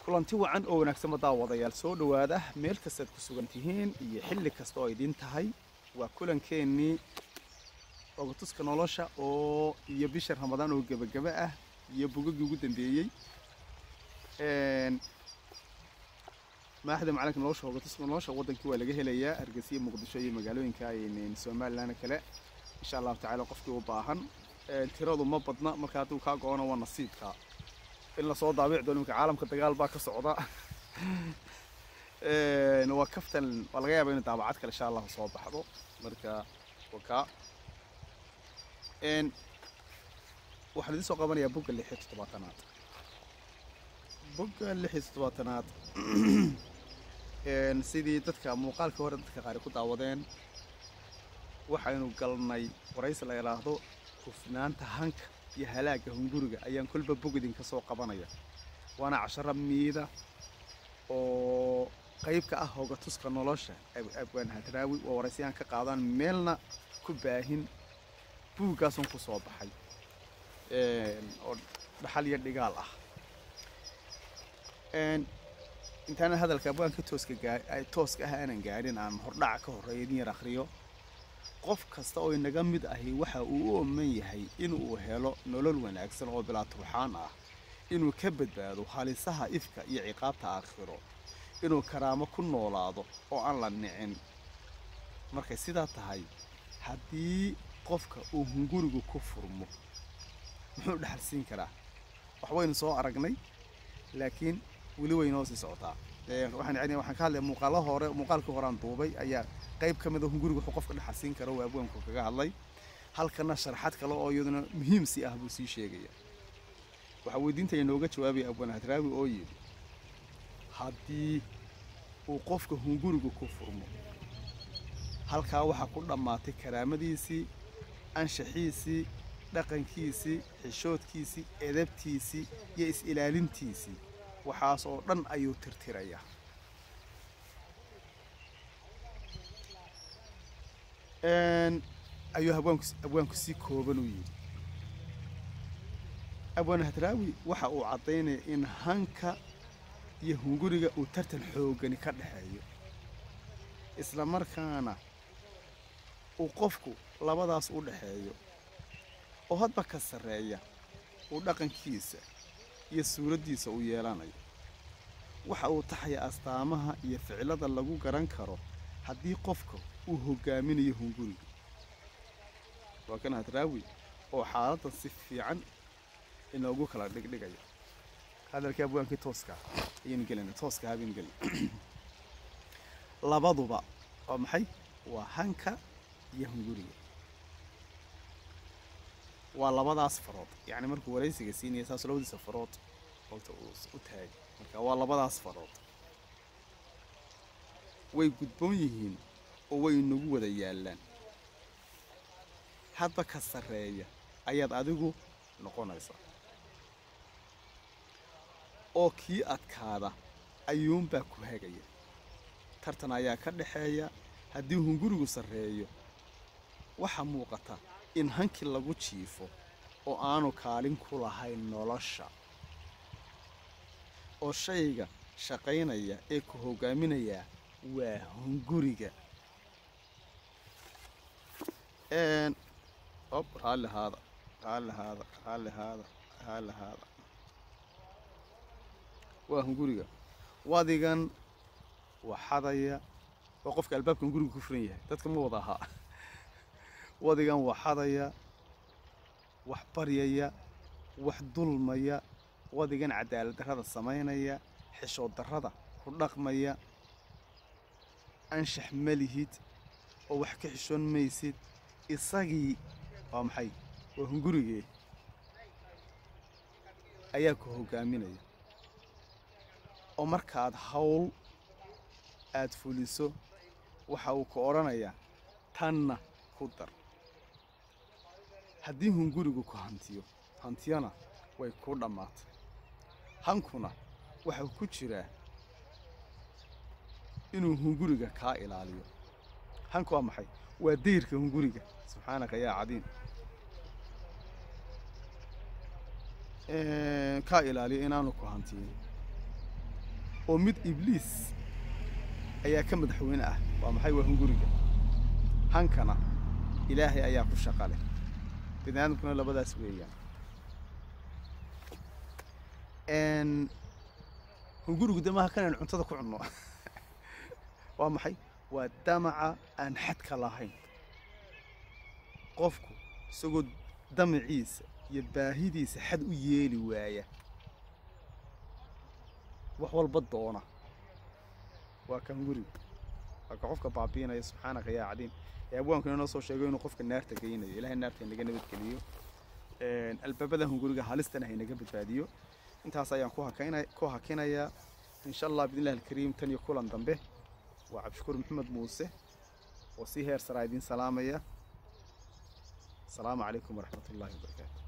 kulanti wacan oo wanaagsan daawadayaal soo dhowaada meel kastaad ku sugan tihiin iyo xilli kasta oo idiin tahay waa kulankeenii ogatuska nolosha oo iyo bisha ramadaan oo gebagaba ah iyo bogagii ugu dambeeyey maaxda macalinka nolosha ogatuska nolosha wadankii waa laga helayaa hargeysa iyo muqdisho iyo magaalooyinka somalilan kale insha allahu tacaala qofkii u baahan tiradu ma badna marka hadduu kaa go-ono waa nasiibka in lasoo daabici doono imika caalamka dagaal baa ka socda waa kaftan waa laga yaaba in daabacad kale insha allahu soo baxdo marka wakaa waxaan idiin soo qabanayaa bogga lix iyo toddobaatanaad bogga lix iyo toddobaatanaad sidii dadka muuqaalkii hore dadka qaari ku daawadeen waxaynu galnay waraysi la idhaahdo hufnaanta hanka iyo halaagga hunguriga ayaan kolba bog idinka soo qabanaya waana casharo miida oo qayb ka ah hogatuska nolosha abwaan hadraawi waa waraysayaan ka qaadaan meelna ku baahin buuggaasun ku soo baxay oo dhaxal iyo dhigaal ah intaana hadalka abwaanka tooska tooska ah aanan gaadhin aan hordhaca ka horreeya idin yar akhriyo qof kasta oo inaga mid ahi waxa uu u ooman yahay inuu helo nolol wanaagsan oo bilaa turxaan ah inuu ka badbaado halisaha ifka iyo ciqaabta aakhiro inuu karaamo ku noolaado oo aan la nicin markay sidaa tahay haddii qofka uu hungurigu ku furmo muxuu dhexalsiin karaa waxbaynu soo aragnay laakiin weli waynoo sii socotaa waxaan waxaan ka hadlaya muuqaalo hore muuqaalkii hore aan duubay ayaa qayb ka mid a hunguriga wuxuu qofka dhexalsiin karo waa abwaanku kaga hadlay halkana sharaxad kale oo iyaduna muhiim si ah buu sii sheegaya waxaa weydiinta inooga jawaabaya abwaan hadraawi oo yidhi haddii uu qofka hungurigu ku furmo halkaa waxaa ku dhammaatay karaamadiisii anshaxiisii dhaqankiisii xishoodkiisii edabtiisii iyo is-ilaalintiisii waxaas oo dhan ayuu tirtirayaa ayuu abwaanku si kooban u yidhi abwaan hadraawi waxa uu caddaynaya in hanka iyo hunguriga uu tartan xoogani ka dhexeeyo isla markaana uu qofku labadaas u dhexeeyo oo hadba ka sarreeya uu dhaqankiisa iyo suuraddiisa u yeelanayo waxa uu taxaya astaamaha iyo ficilada lagu garan karo haddii qofka uu hoggaaminayo hunguriga waa kan hadraawi oo xaaladdan si fiican inoogu kala dhigdhigaya hadalkii abwaankii tooska ayaynu gelina tooska habaynu gelina labaduba waa maxay waa hanka iyo hunguriga waa labadaas farood yacni markuu waraysiga siinaya saas labadiisa farood holta uu u taagay marka waa labadaas farood way gudboon yihiin oo way inagu wada yaallaan hadba ka sarreeya ayaad adigu noqonaysaa oo kii adkaada ayuunbaa ku hagaya tartan ayaa ka dhaxeeya haddii hungurigu sarreeyo waxaa muuqata in hankii lagu jiifo oo aanu kaalin ku lahayn nolosha oo shayga shaqaynaya ee ku hoggaaminayaa waa hunguriga ob raalli haada raalli haada raalli haada raalli haada waa hunguriga wadigan waa xadaya waa qofka albaabka hunguriga ku furan yahay dadka ma wada ahaa wadigan waa xadaya wax baryaya wax dulmaya wadigan cadaalad darrada samaynaya xishood darrada ku dhaqmaya anshax ma lihid oo wax ka xishoon maysid isagii waa maxay waa hungurigee ayaa ku hoggaaminaya oo markaad hawl aad fuliso waxa uu ku odhanayaa tanna ku dar haddii hungurigu ku hantiyo hantiyana way ku dhammaatay hankuna waxau ku jiraa inuu hunguriga kaa ilaaliyo hanku waa maxay waa dayrka hunguriga subxaanaka yaa cadiim kaa ilaaliyo inaanu ku hantiyin oo mid ibliis ayaa ka madaxweyne ah waa maxay waa hunguriga hankana ilaahay ayaa ku shaqa leh bini aadamkuna labadaas weeyaan hungurigu de maaha kanaynu cuntada ku cunno waa maxay waa damaca aan xadka lahayn qofku isagoo damaciisa iyo baahidiisa xad u yeeli waaya wax walba doona waa ka hungurigu waa ka qofka baabiinaya subxaanaka yaa cadiim ee abwaankuna inoo soo sheego inuu qofka naarta geynayo ilahay naarta inaga nabadgeliyo albaabada hunguriga halistana haynaga badbaadiyo intaas ayaan ku hakayna ku hakinayaa insha allah biidnillahi alkariim tan iyo kulan dambe waa cabdishakuur maxamed muuse oo si heer saraa idiin salaamaya asalaamu calaykum waraxmat ullahi wabarakaatu